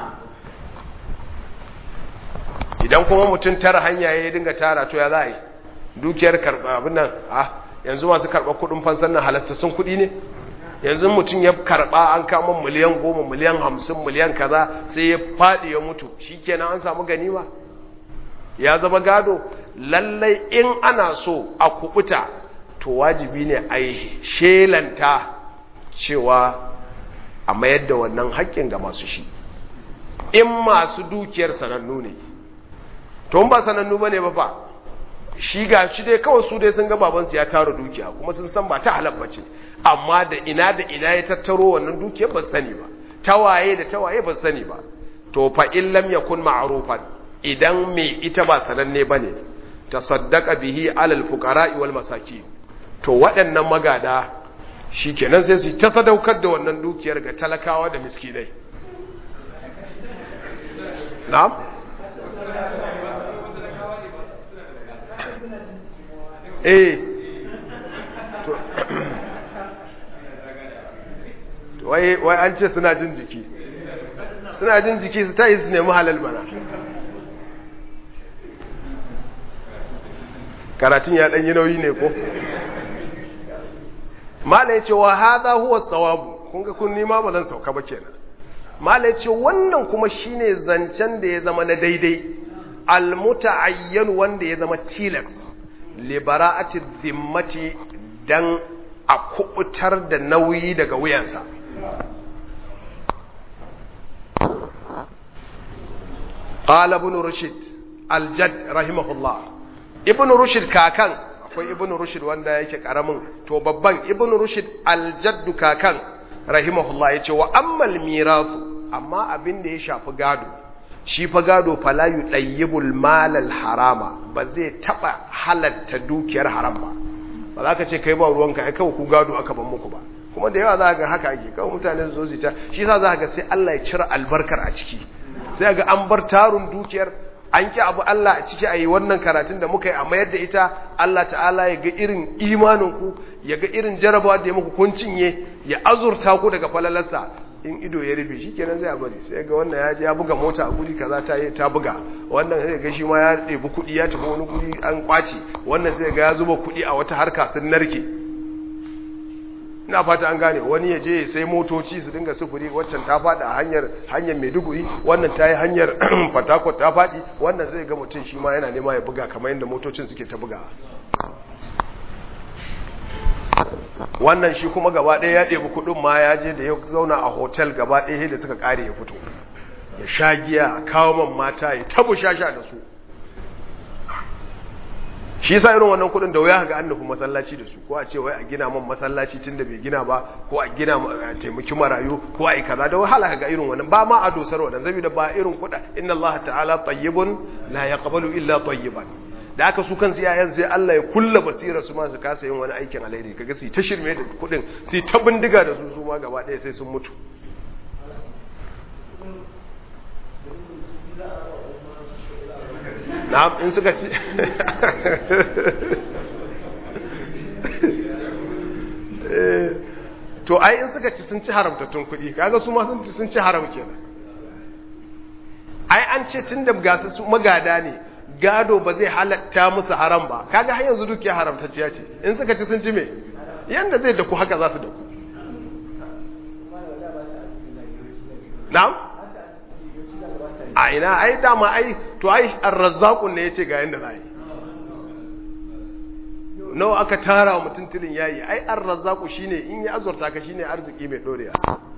Speaker 1: idan kuma mutum tara hanya ya dinga tara to ya za a yi dukiyar karɓa abin nan a yanzu masu karɓa kuɗin fansan nan halattattun kuɗi ne yanzu mutum ya karɓa an kama miliyan goma miliyan hamsin miliyan kaza sai ya faɗi ya mutu shi kenan an samu ganima ya zama gado lallai in ana so a kubuta to wajibi ne a yi shelanta cewa a mayar da wannan haƙƙin ga masu shi in masu dukiyar sanannu ne to ba sanannu bane ba fa shi ga shi dai kawai su dai sun ga babansu ya tara dukiya kuma sun san ba ta halal bace amma da ina da ina ya tattaro wannan dukiyar ba sani ba tawaye da tawaye ba sani ba to fa in lam yakun ma'rufan idan me ita ba sananne bane tasaddaqa bihi alal fuqara'i wal masakin to waɗannan magada shikenan sai su ta sadaukar da wannan dukiyar ga talakawa da miskinai na'am eh to wai wai an ce suna jin jiki suna jin jiki su ta yi su nemi halal mana karatun ya ɗanyi nauyi ne ko mala ya ce wa haza huwa tsawabu kun ga kun nima ba zan sauka ba kenan mala ya ce wannan kuma shine zancen da ya zama na daidai almuta'ayyan wanda ya zama tilas libera'ati zimmati dan a kubutar da nauyi daga wuyansa qala ibn rushd al-jadd rahimahullah ibn rushd kakan akwai ibn rushd wanda yake karamin to babban ibn rushd al-jadd kakan rahimahullah yace wa ammal mirasu amma abin da ya shafi gado shi fa gado fala yudayyibul malal harama ba zai taba halatta dukiyar haram ba ba za ka ce kai ba ruwanka ai kawai ku gado aka ban muku ba kuma da yawa za ga haka ake kawai mutane su zo su ta shi yasa za ga sai Allah ya cire albarkar a ciki sai ga an bar tarun dukiyar an ki abu Allah a ciki a yi wannan karatun da muka yi a mayar da ita Allah ta'ala ya ga irin imaninku ya ga irin jarabawa da ya muku kun cinye ya azurta ku daga falalarsa in ido ya rufe shi kenan zai bari sai ga wannan ya je ya buga mota a guri kaza ta yi ta buga wannan sai ga shi ma ya ɗebi kuɗi ya tafi wani guri an kwace wannan sai ga ya zuba kuɗi a wata harka sun narke ina fata an gane wani ya je sai motoci su dinga sufuri waccan ta faɗi a hanyar hanyar maiduguri wannan ta yi hanyar fatakot ta faɗi wannan zai ga mutum shi ma yana nema ya buga kamar yadda motocin suke ta buga wannan shi kuma gaba ɗaya ya ɗebi kuɗin ma ya je da ya zauna a hotel gaba ɗaya da suka ƙare ya fito ya sha giya a kawo man mata ya tabu shasha da su shi sa irin wannan kuɗin da wuya ga an nufi masallaci da su ko a ce wai a gina man masallaci tun da bai gina ba ko a gina a taimaki marayu ko a yi kaza da wahala ga irin wannan ba ma a dosar wannan da ba irin kuɗa inna Allah ta'ala tayyibun la yaqbalu illa tayyiban da aka su kansu yayan sai Allah ya kulla basira su ma su kasa yin wani aikin alheri kaga su ta shirme da kudin su ta bindiga da su su ma gaba ɗaya sai sun mutu na'am in suka ci to ai in suka ci sun ci haramtattun kuɗi kaga su ma sun ci sun ci haram kenan ai an ce tun da gasa su magada ne gado ba zai halatta musu haram ba kaga har yanzu dukiya haramtacciya ce in suka ci sun ci me yanda zai daku haka za su daku na'am a ina ai dama ai to ai arrazzaqun ne yace ga yanda zai nawa aka tara wa mutum tilin yayi ai arrazzaqu shine in ya azurta ka shine arziki mai dorewa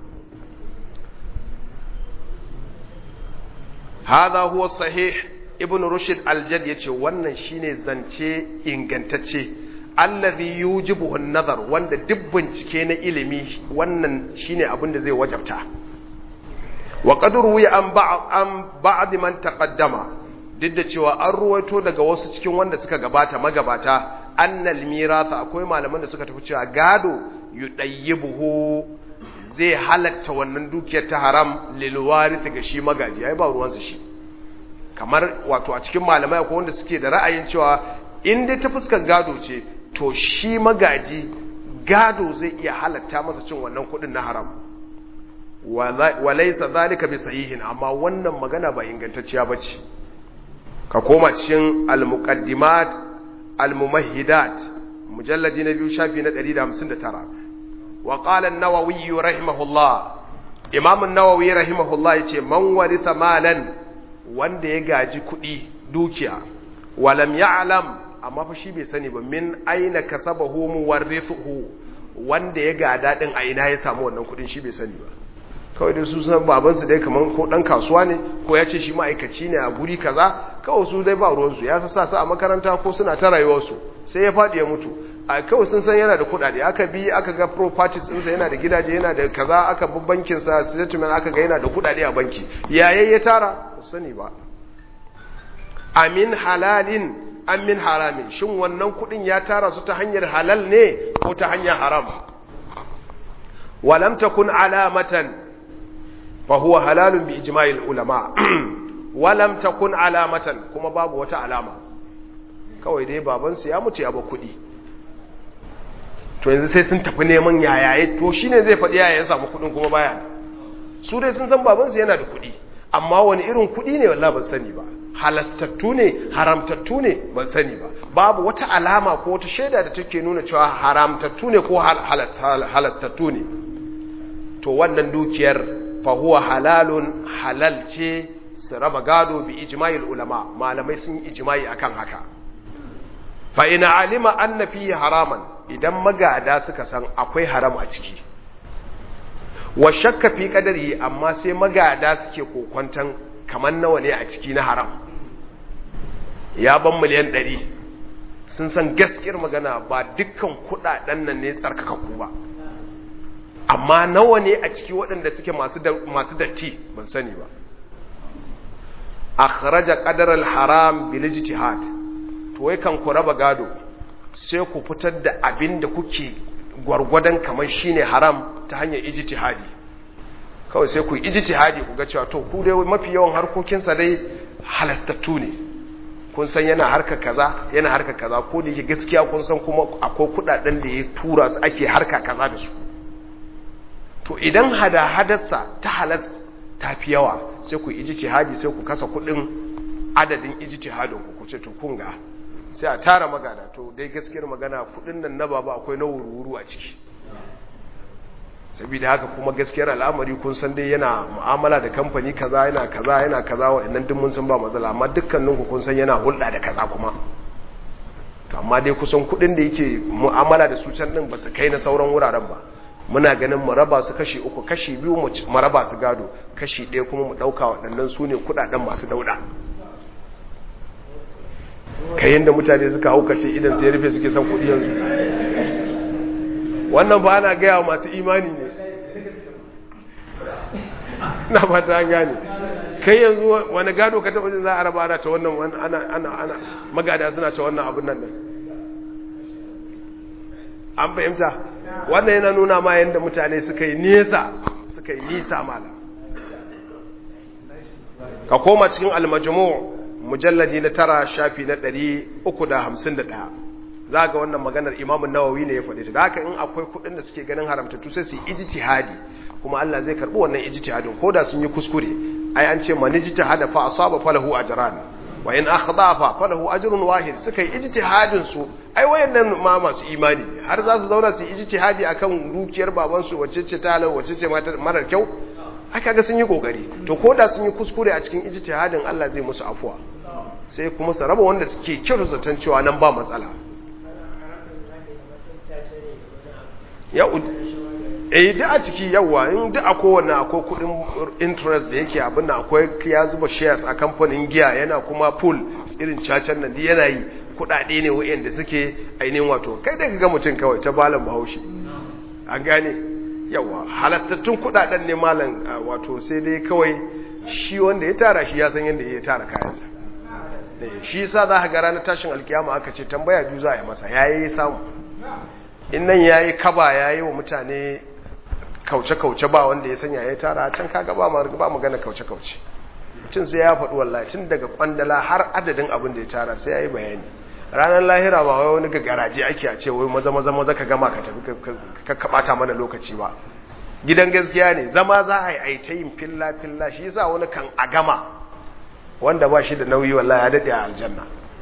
Speaker 1: hadha huwa sahih ibn rushd al-jad yace wannan shine zance ingantacce allazi yujibu an-nazar wanda duk bincike na ilimi wannan shine abin da zai wajabta wa qad ruwiya an ba'd an ba'd man taqaddama duk da cewa an ruwaito daga wasu cikin wanda suka gabata magabata annal mirasa akwai malaman da suka tafi cewa gado yudayyibuhu zai halatta wannan dukiyar ta haram lil warith ga shi magaji ai ba ruwansa shi kamar wato a cikin malamai akwai wanda suke da ra'ayin cewa in dai ta fuskar gado ce to shi magaji gado zai iya halatta masa cin wannan kudin na haram walaisa zalika bi sahihin amma wannan magana ba ingantacciya bace ka koma cikin al-muqaddimat al-mumahhidat mujalladi na biyu shafi na 159 wa qala an-nawawi rahimahullah imam an-nawawi rahimahullah yace man waritha malan wanda ya gaji kudi dukiya walam ya'lam amma fa shi bai sani ba min aina kasabahu muwarrithuhu wanda ya gada din a ina ya samu wannan kudin shi bai sani ba kawai da su san babansu dai kaman ko dan kasuwa ne ko ya ce shi ma'aikaci ne a guri kaza kawai su dai ba ruwansu ya sa su a makaranta ko suna ta rayuwarsu sai ya faɗi ya mutu a kawai sun san yana da kuɗaɗe aka bi aka ga properties ɗinsa yana da gidaje yana da kaza aka bi bankin sa statement aka ga yana da kuɗaɗe a banki yayin ya tara ba sani ba amin halalin amin haramin shin wannan kuɗin ya tara su ta hanyar halal ne ko ta hanyar haram walam takun alamatan فهو حلال بإجماع العلماء ولم تكن علامة كما باب وتا علامة kawai dai babansu ya mutu ya ba kuɗi to yanzu sai sun tafi neman yayaye to shine zai faɗi yaya ya samu kuɗin kuma baya su dai sun san babansu yana da kuɗi amma wani irin kuɗi ne wallahi ban sani ba halastattu ne haramtattu ne ban sani ba babu wata alama ko wata shaida da take nuna cewa haramtattu ne ko halastattu ne to wannan dukiyar fahuwa halalun halal ce su raba gado bi ijma'il ulama malamai sun yi ijma'i akan haka fa ina alima anna fihi haraman idan magada suka san akwai haram a ciki wa shakka fi qadarihi amma sai magada suke kokwantan kaman nawa ne a ciki na haram ya ban miliyan 100 sun san gaskiyar magana ba dukkan kudaden nan ne tsarkakakku ba amma nawa ne a ciki waɗanda suke masu datti ban sani ba akhraja qadar al-haram bil ijtihad to wai kan ku raba gado sai ku fitar da abin da kuke gwargwadon kamar shine haram ta hanyar ijtihadi kawai sai ku yi ijtihadi ku ga cewa to ku dai mafi yawan harkokin sa dai halastattu ne kun san yana harka kaza yana harka kaza ko da yake gaskiya kun san kuma akwai kudaden da ya tura su ake harka kaza da su to idan hada-hadarsa ta halas ta fi yawa sai ku ijtihadi sai ku kasa kudin adadin ijtihadin ku kuce to kun ga sai a tara magana to dai gaskiyar magana kudin nan na baba akwai na wuru a ciki saboda haka kuma gaskiyar al'amari kun san dai yana mu'amala da kamfani kaza yana kaza yana kaza waɗannan duk mun san ba matsala amma dukkanin ku kun san yana hulɗa da kaza kuma to amma dai kusan kudin da yake mu'amala da su can din ba su kai na sauran wuraren ba muna ganin mu raba su kashi uku kashi biyu mu raba su gado kashi ɗaya kuma mu ɗauka waɗannan su ne kuɗaɗen masu dauɗa kai yadda mutane suka haukace idan sai rufe suke son kuɗi yanzu wannan ba ana gaya masu imani ne na ba ta gane kai yanzu wani gado ka taɓa jin za a raba ana ta wannan ana ana ana magada suna ta wannan abin nan an fahimta wannan yana nuna ma yadda mutane suka yi nesa suka yi nisa mala ka koma cikin almajmu mujalladi na tara shafi na ɗari uku da hamsin da ɗaya za ga wannan maganar imamun nawawi ne ya faɗi ta da haka in akwai kuɗin da suke ganin haramtattu sai su yi ijtihadi kuma Allah zai karɓi wannan ijtihadin ko da sun yi kuskure ai an ce man ijtihada fa asaba falahu ajran wa in akhda fa falahu ajrun wahid suka yi ijtihadin su ai wayannan ma masu imani har za su zauna su yi ijtihadi akan dukiyar baban su wacce ce ta halal wacce ce marar kyau aka ga sun yi kokari to ko da sun yi kuskure a cikin ijtihadin Allah zai musu afuwa sai kuma su raba wanda suke kyau zaton cewa nan ba matsala ya eh duk a ciki yawa in duk a kowanne akwai kudin interest da yake abin nan akwai ya zuba shares a kamfanin giya yana kuma pool irin cacan nan yana yi kudade ne wayanda suke ainihin wato kai da ga mutum kawai ta balan bahaushe an gane yawa halattattun kudaden ne malam wato sai dai kawai shi wanda ya tara shi ya san yadda ya tara kayansa shi yasa za ka ga ranar tashin alkiyama aka ce tambaya biyu za a yi masa yayi samu in nan yayi kaba yayi wa mutane kauce-kauce ba wanda ya sanya ya tara can kaga ba ma ba magana kauce-kauce mutum sai ya faɗi wallahi tun daga kwandala har adadin abin da ya tara sai ya yi bayani ranar lahira ba wai wani garaje ake a ce wai maza maza maza ka gama ka tafi ka kabata mana lokaci ba gidan gaskiya ne zama za a yi aita yin filla filla shi yasa wani kan a gama wanda ba shi da nauyi wallahi ya daɗe a aljanna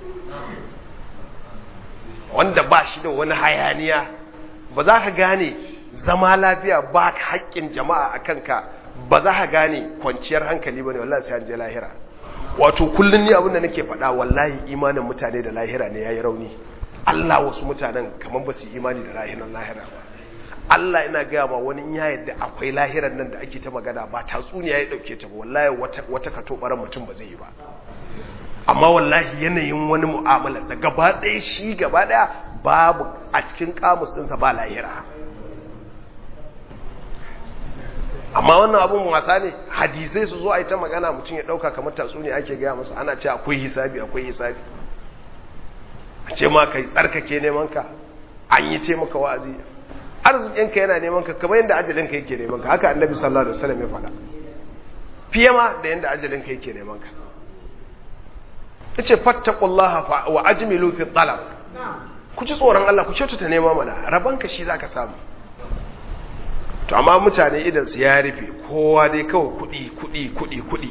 Speaker 1: wanda ba shi da wani hayaniya ba za ka gane zama lafiya ba haƙƙin jama'a a kanka ba za ka gane kwanciyar hankali ba ne wallahi sai an je lahira wato kullum ni abin da nake faɗa wallahi imanin mutane da lahira ne ya yi rauni Allah wasu mutanen kamar ba su imani da lahiran lahira ba Allah ina gaya ma wani ya yadda akwai lahiran nan da ake ta magana ba tatsuniya ya ɗauke ta ba wallahi wata kato ɓaran mutum ba zai yi ba amma wallahi yanayin wani mu'amalarsa gaba ɗaya shi gaba ɗaya babu a cikin kamus ɗinsa ba lahira amma wannan abun wasa ne hadisai su zo a yi ta magana mutum ya ɗauka kamar tatsuniya ake gaya masa ana ce akwai hisabi akwai hisabi a ce ma kai tsarkake neman ka an yi ce maka wa'azi arzikinka yana neman ka kamar yadda ajalinka yake neman ka haka annabi sallallahu alaihi wasallam ya faɗa fiye ma da yadda ajalinka yake neman ka yace fattaqullaha wa ajmilu fi talab ku ci tsoron Allah ku kyautata nema mana rabanka shi zaka samu to amma mutane idan su ya rufe kowa dai kawai kudi kudi kudi kudi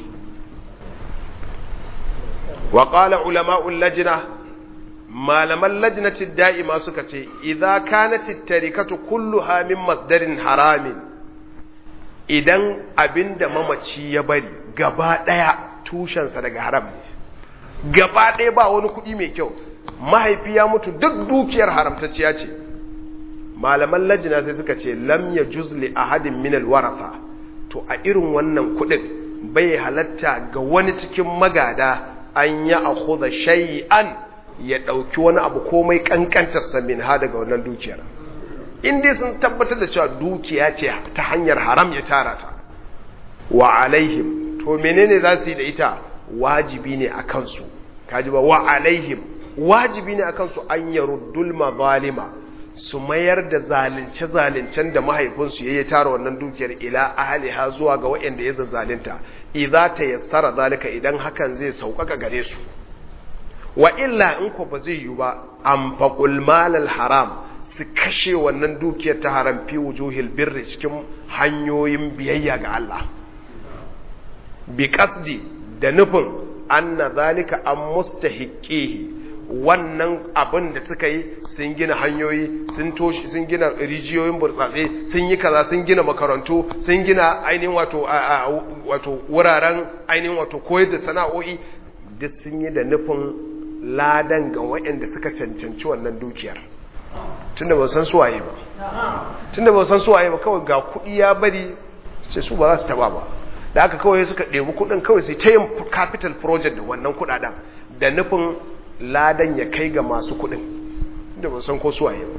Speaker 1: wa qala ulama'ul lajna malaman lajnatid da'ima suka ce idza kanat at-tarikatu kulluha min masdarin haramin idan abinda mamaci ya bari gaba daya tushensa daga haram ne gaba ɗaya ba wani kuɗi mai kyau mahaifi ya mutu duk dukiyar haramtacciya ce malaman lajina sai suka ce lam ya juzli ahadin min alwaratha to a irin wannan kuɗin bai halatta ga wani cikin magada an ya akhudha shay'an ya ɗauki wani abu komai kankantar sa min ha daga wannan dukiyar in dai sun tabbatar da cewa dukiya ce ta hanyar haram ya tara ta wa alaihim to menene za su yi da ita wajibi ne a kansu kaji ba wa alaihim wajibi ne a kansu an yaruddul mazalima su mayar da zalunce zalincen da mahaifinsu yayi tara wannan dukiyar ila ahliha zuwa ga waɗanda ya zalunta idza tayassara zalika idan hakan zai sauƙaƙa gare su wa illa in ko ba zai yi ba anfaqul malal haram su kashe wannan dukiyar ta haram fi wujuhil birri cikin hanyoyin biyayya ga Allah bi qasdi da nufin anna zalika an mustahiqihi wannan abin da suka yi sun gina hanyoyi sun toshi sun gina rijiyoyin burtsatse sun yi kaza sun gina makarantu sun gina ainihin wato wato wuraren ainihin wato koyar da sana'o'i duk sun yi da nufin ladan ga waɗanda suka cancanci wannan dukiyar tunda ba san suwaye ba tunda ba san suwaye ba kawai ga kuɗi ya bari sai su ba za su taba ba da aka kawai suka ɗebi kuɗin kawai sai ta yin capital project da wannan kuɗaɗen da nufin ladan ya kai ga masu kuɗin da ba san ko suwaye ba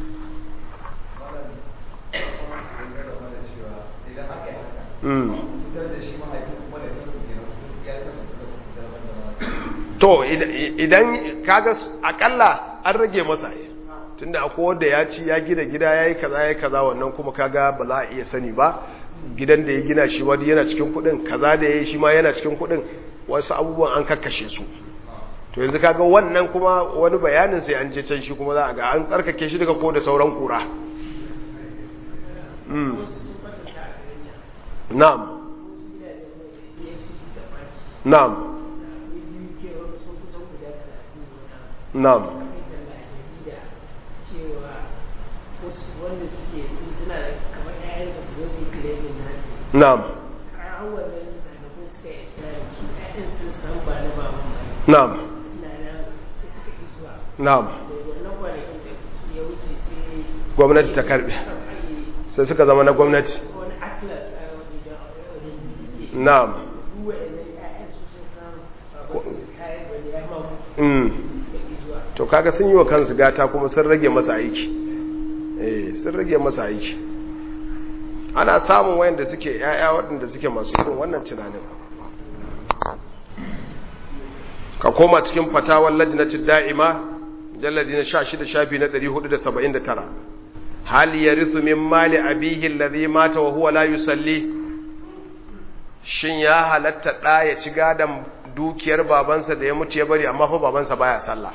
Speaker 1: to idan kaga akalla an rage masa tunda akwai wanda ya ci ya gina gida ya yi kaza ya yi kaza wannan kuma kaga ba za a iya sani ba gidan da ya gina shi wani yana cikin kudin kaza da ya yi shi ma yana cikin kudin wasu abubuwan an kakkashe su to yanzu kaga wannan kuma wani bayanin sai an je can shi kuma za a ga an tsarkake shi daga ko da sauran kura na'am na'am na'am
Speaker 2: wanda suke suna kamar ƴaƴansu su zo su yi claiming nasu
Speaker 1: na'am
Speaker 2: har wannan ɗalibai suka yi experience su ƴaƴan sun san ba na baban ba
Speaker 1: na'am
Speaker 2: suna nan sai suka ki zuwa
Speaker 1: na'am
Speaker 2: da wannan kwanakin da ya wuce sai
Speaker 1: gwamnati ta karbe
Speaker 2: aka yi
Speaker 1: sai suka zama na gwamnati
Speaker 2: wani atlas a wajen wajen biki
Speaker 1: na'am
Speaker 2: duk waɗannan ƴaƴan su sun san baban su kayan wani ya ma
Speaker 1: mm.
Speaker 2: suka ki zuwa
Speaker 1: to kaga sun yi wa kansu gata kuma sun rage masa aiki eh sun rage masa aiki ana samun wayanda suke yaya waɗanda suke masu irin wannan tunanin ka koma cikin fatawar lajnati da'ima jalladi na 16 shafi na 479 hal yarithu min mali abihi alladhi mata wa huwa la yusalli shin ya halatta da ya ci gadan dukiyar babansa da ya mutu ya bari amma fa babansa baya sallah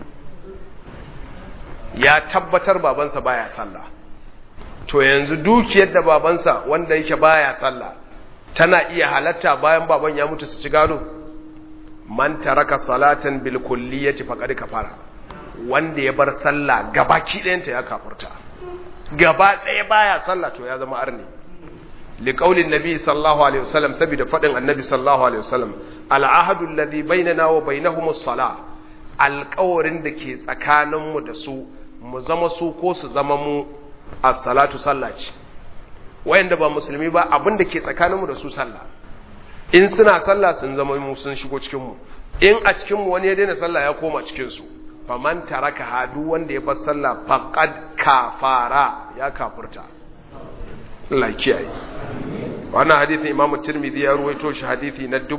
Speaker 1: ya tabbatar babansa baya sallah to yanzu dukiyar da babansa wanda yake baya sallah tana iya halatta bayan baban ya mutu su ci gado man taraka salatan bil kulliyati faqad kafara wanda ya bar sallah gabaki ɗayanta ya kafurta gaba ɗaya baya sallah to ya zama arni liqaulin nabi sallallahu alaihi wasallam saboda fadin annabi sallallahu alaihi wasallam al ahadu alladhi bainana wa bainahumus salah alƙawarin da ke tsakaninmu da su mu zama su ko su zama mu a salatu sallah ce wayanda ba musulmi ba abin da ke tsakaninmu da su sallah in suna sallah sun zama mu sun shigo cikinmu in a cikinmu wani ya daina sallah ya koma cikinsu faman taraka hadu wanda ya bar sallah faqad kafara ya kafurta Allah kiyaye wannan hadisin Imam Tirmidhi ya ruwaito shi hadisi na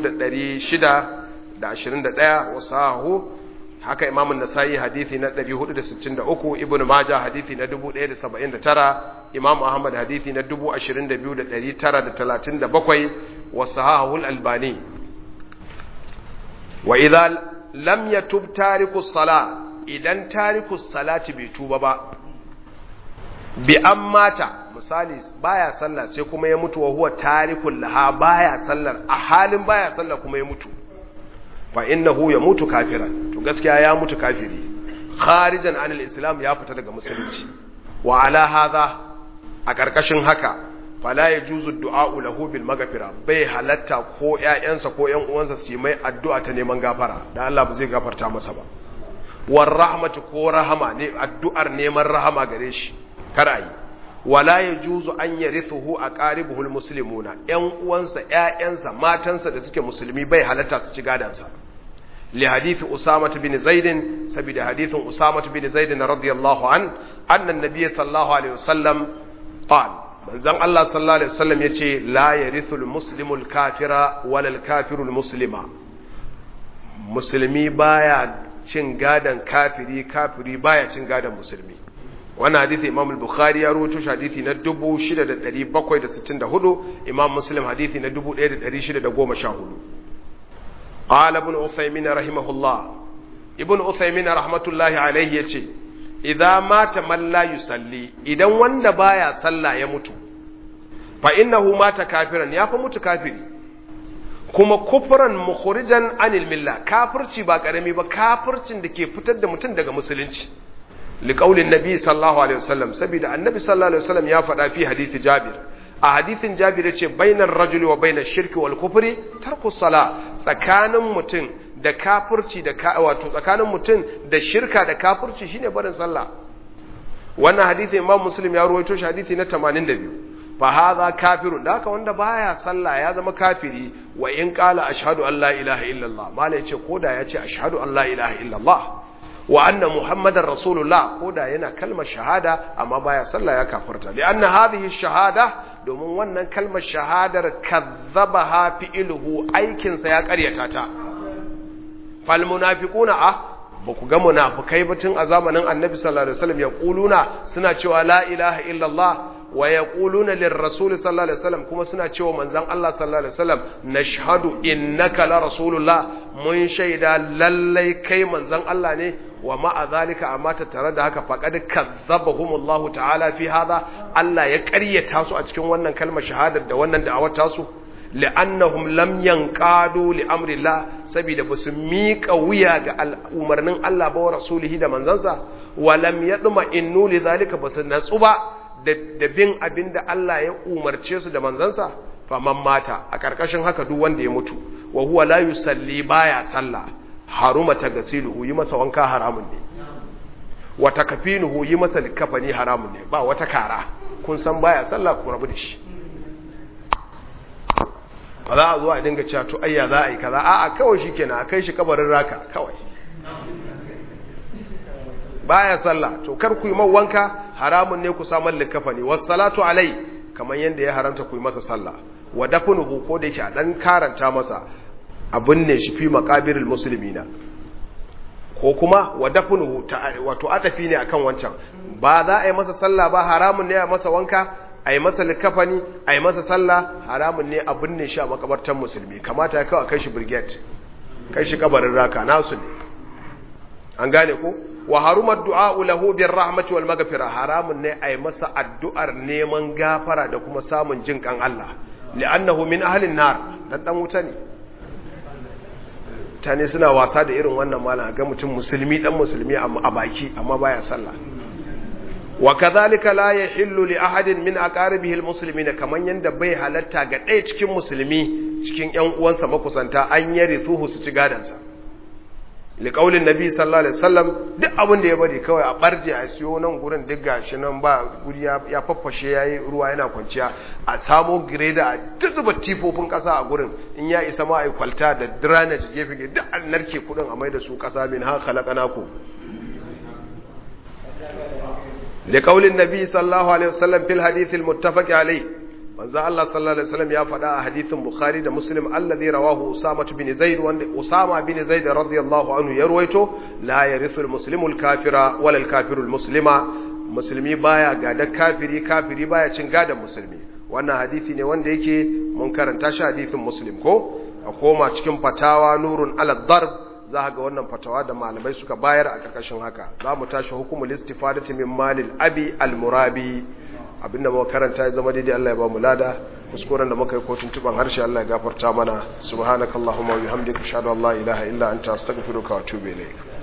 Speaker 1: 2621 wa sahu haka Imam An-Nasa'i hadisi na 463 Ibn Majah hadisi na 1079 Imam Ahmad hadisi na 22937 wa sahahu Al-Albani wa idza lam yatub tariku salat idan tariku salati bai tuba ba bi an mata misali baya sallah sai kuma ya mutu wa huwa tarikul laha baya sallar a halin baya sallah kuma ya mutu fa innahu ya mutu kafiran to gaskiya ya mutu kafiri kharijan anil islam ya fita daga musulunci wa ala hadha a karkashin haka fala yajuzu du'a lahu bil maghfira bai halatta ko ƴaƴansa ko ƴan uwansa su yi mai addu'a ta neman gafara dan Allah ba zai gafarta masa ba war rahmatu ko rahama ne addu'ar neman rahama gare shi kar ayi wala yajuzu an yarithuhu aqaribuhul muslimuna ƴan uwansa ƴaƴansa matansa da suke musulmi bai halatta su ci gadansa li hadith usama bin zaid saboda hadithin usama bin zaid radiyallahu an anna an-nabiy sallallahu alaihi wasallam qala manzon Allah sallallahu alaihi wasallam yace la yarithul muslimul kafira walal kafirul muslima musulmi baya cin gadan kafiri kafiri baya cin gadan musulmi wannan hadithi imam al-bukhari ya rawaito shi hadithi na 6764 imam muslim hadithi na 1614 qala ibn uthaymin rahimahullah ibn uthaymin rahmatullahi alayhi yace idza mata man la yusalli idan wanda baya sallah ya mutu fa innahu mata kafiran ya fa mutu kafiri kuma kufran mukhrijan anil milla kafirci ba karami ba kafircin da ke fitar da mutum daga musulunci liƙaulin nabi sallallahu alaihi wasallam saboda annabi sallallahu alaihi wasallam ya faɗa fi hadithi jabir a hadithin jabir ya ce bainar rajuli wa bainar shirki wal kufri tarku sala tsakanin mutum da kafirci da wato tsakanin mutum da shirka da kafirci shine barin sallah wannan hadithi imam muslim ya ruwaito shi hadithi na 82 fa hadha kafirun da haka wanda baya sallah ya zama kafiri wa in qala ashhadu an la ilaha illallah malai yace koda yace ashhadu an la ilaha illallah wa anna muhammadar rasulullah ko da yana kalmar shahada amma baya sallah ya kafirta li anna hadhihi shahada domin wannan kalmar shahadar kazzabaha fi'luhu aikin sa ya karyata ta fal munafiquna ah ba ku ga munafikai ba tun a zamanin annabi sallallahu alaihi wasallam yaquluna suna cewa la ilaha illallah wa yaquluna lirrasul sallallahu alaihi wasallam kuma suna cewa manzon Allah sallallahu alaihi wasallam nashhadu innaka la rasulullah mun shaida lallai kai manzon Allah ne wa ma'a zalika amma tattare da haka faqad kazzabahumullahu ta'ala fi hadha Allah ya ƙaryata su a cikin wannan kalmar shahadar da wannan da'awar tasu li'annahum lam yanqadu li amrillah saboda basu miƙa wuya ga umarnin Allah ba wa rasulihi da manzansa wa lam yadma innu li zalika basu natsu ba da bin abinda Allah ya umarce su da manzansa faman mata a karkashin haka duk wanda ya mutu wa huwa la yusalli baya sallah haruma tagasiluhu yi masa wanka haramun ne wa takfinuhu yi masa likafani haramun ne ba wata kara kun san baya sallah ku rabu da shi ba za a zo a dinga cewa to ayya za a yi kaza a'a kawai shikenan a kai shi kabarin raka kawai baya sallah to kar ku yi man wanka haramun ne ku samar likafani was salatu alai kamar yanda ya haranta ku yi masa sallah wa dafnuhu ko da yake a dan karanta masa abin ne shi fi maqabiril muslimina ko kuma wa dafnuhu wato atafi ne akan wancan ba za a yi masa sallah ba haramun ne a masa wanka a yi masa likafani a yi masa sallah haramun ne abin ne shi a makabartan musulmi kamata ya kawo kai shi brigade kai shi kabarin raka nasu ne an gane ko wa harumar du'a'u lahu bir rahmati wal maghfira haramun ne ai masa addu'ar neman gafara da kuma samun jin kan Allah li'annahu min ahlin nar dan dan wuta ne tane suna wasa da irin wannan malam ga mutum musulmi dan musulmi a baki amma baya sallah wa kadhalika la yahillu li ahadin min aqaribihi almuslimina kaman yanda bai halatta ga ɗaya cikin musulmi cikin ƴan uwansa makusanta an yarithuhu su ci gadansa liƙaulin nabi sallallahu alaihi wasallam duk abin da ya bari kawai a barje a siyo nan gurin duk gashi nan ba guri ya faffashe yayi ruwa yana kwanciya a samo greda a zuba tifofin ƙasa a gurin in ya isa ma ai kwalta da drainage gefe gefe duk an narke kudin a mai da su ƙasa min ha khalaqnaku liƙaulin nabi sallallahu alaihi wasallam fil hadith al muttafaq alaihi manzo Allah sallallahu alaihi wasallam ya faɗa a hadithin Bukhari da Muslim alladhi rawahu Usama bin Zaid wanda Usama bin Zaid radiyallahu anhu ya ruwaito la yarithu al-muslimu al-kafira wala al-kafiru al-muslima musulmi baya gada kafiri kafiri baya cin gadan musulmi wannan hadisi ne wanda yake mun karanta shi hadithin Muslim ko a koma cikin fatawa nurun ala darb za ga wannan fatawa da malamai suka bayar a karkashin haka za mu tashi hukumul istifadati min malil abi al-murabi abinda muka karanta ya zama daidai Allah ya ba mu lada kuskuren da muka yi kotun tuban harshe Allah ya gafarta mana subhanakallahumma wa bihamdika ashhadu an la ilaha illa anta astaghfiruka wa atubu ilayk